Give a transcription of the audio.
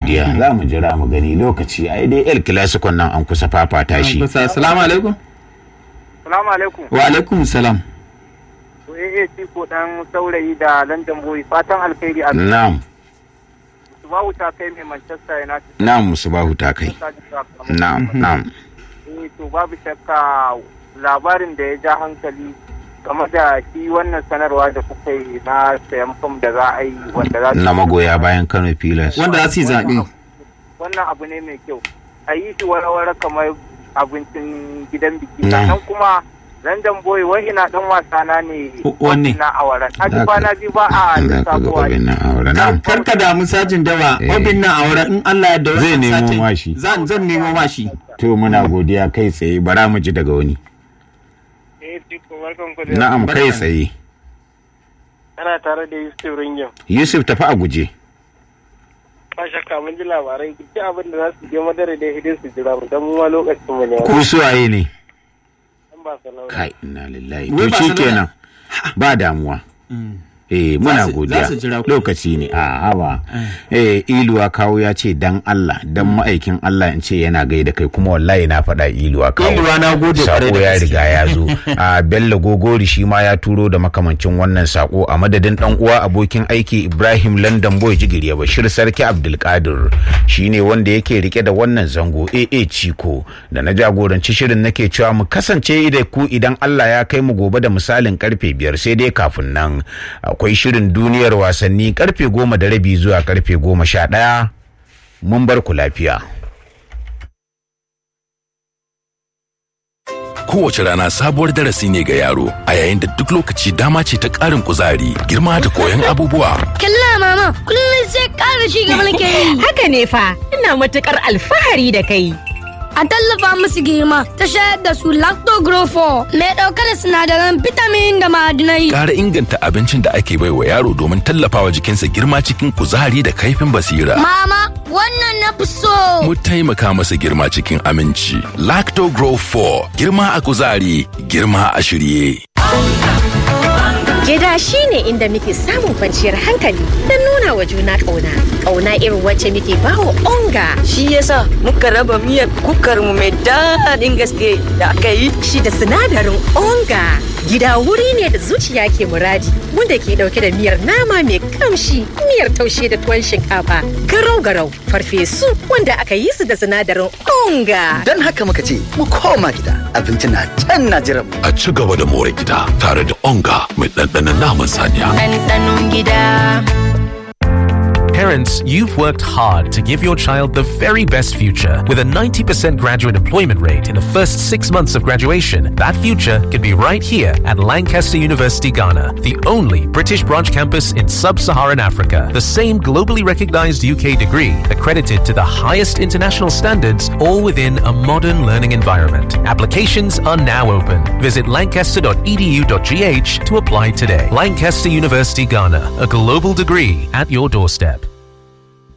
godiya za mu jira mu gani lokaci ai dai el clasico nan an kusa fafata shi kusa assalamu alaikum Salamu alaikum. wa alaikum salam To AAC ko dan saurayi da London Boy fatan alkhairi a na'am su ba wuta kai mai Manchester United. na'am musubahu ta kai na'am na'am Eh to babu shakka labarin da ya ja hankali game da shi wannan sanarwa da kuka yi na sayan fam da za a yi wanda za su na magoya bayan Kano Pilas wanda za su yi zaɓe wannan abu ne mai kyau a yi shi wara-wara kamar abincin gidan biki Na. sannan kuma London Boy wai ina dan wasa na ne Wanne? na awaran. A ji Za ka- kwana biyu ba a za ka ga lissafowa obin nan aure na'am kar ka damu sajin dawa Eh. obin na aure in Allah ya dawo Zai nemo mashi. zan zan nemo mashi to muna godiya kai tsaye bara mu ji daga wani Eh, Tiko, barkan ku da na'am kai tsaye Ana tare da Yusuf Ringin. Yusuf tafi a guje Ba shakka mun ji labarai duk abin da za su je madara da hidin su jira mu dan mu ma lokacin mu ne. ku suwaye ne Dan ba salama. kai inna lillahi Wai to Barcelona? shikenan ba damuwa eh muna Za su- godiya za su jira ku. lokaci ne a haba eh iluwa kawo ya ce dan Allah dan ma'aikin Allah in ce yana gaida kai kuma wallahi na faɗa iluwa kawo Iluwa na gode kwarai sako da ya gaske. riga ya zo a Bello Gogori shi ma ya turo da makamancin wannan sako a madadin dan uwa abokin aiki Ibrahim London Boy Jigiriya Bashir Sarki Abdulkadir shine wanda yake rike da wannan zango AA Chiko da na jagoranci shirin nake cewa mu kasance da ku idan Allah ya kai mu gobe da misalin karfe biyar sai dai kafin nan akwai shirin duniyar wasanni karfe goma da rabi zuwa karfe goma sha ɗaya mun bar ku lafiya. Kowace rana sabuwar darasi ne ga yaro, a yayin da duk lokaci dama ce ta ƙarin kuzari, girma da koyon abubuwa. Kalla mama, kullum sai ƙara shi gaba nake yi. Haka ne fa, ina matukar alfahari da kai. A tallafa musu girma ta shayar da su lactogrofo mai ɗauke da sinadaran vitamin da ma'adinai. Ƙara inganta abincin da ake baiwa yaro domin tallafawa jikinsa girma cikin kuzari da kaifin basira. Mama, wannan na fi so. Mu taimaka masa girma cikin aminci. Lacto Grow 4, girma a kuzari, girma a shirye. Gida shi ne inda muke samun kwanciyar hankali don nuna wa juna ƙauna. Ƙauna irin wacce muke bawa onga. shi yasa muka raba miyar kukar mu mai daɗin gaske da aka yi Shi da sinadarin onga. Gida wuri ne da zuciya ke muradi wanda ke ɗauke da miyar nama mai kamshi, miyar taushe da tuwon shinkafa, garau-garau, farfesu wanda aka yi su da sinadarin onga. Don haka muka ce mu koma gida abinci na can na jiran mu. A ci gaba da more gida tare da onga mai ɗanɗanon naman saniya. ɗanɗanon gida Parents, you've worked hard to give your child the very best future. With a 90% graduate employment rate in the first six months of graduation, that future could be right here at Lancaster University, Ghana, the only British branch campus in sub Saharan Africa. The same globally recognized UK degree, accredited to the highest international standards, all within a modern learning environment. Applications are now open. Visit lancaster.edu.gh to apply today. Lancaster University, Ghana, a global degree at your doorstep.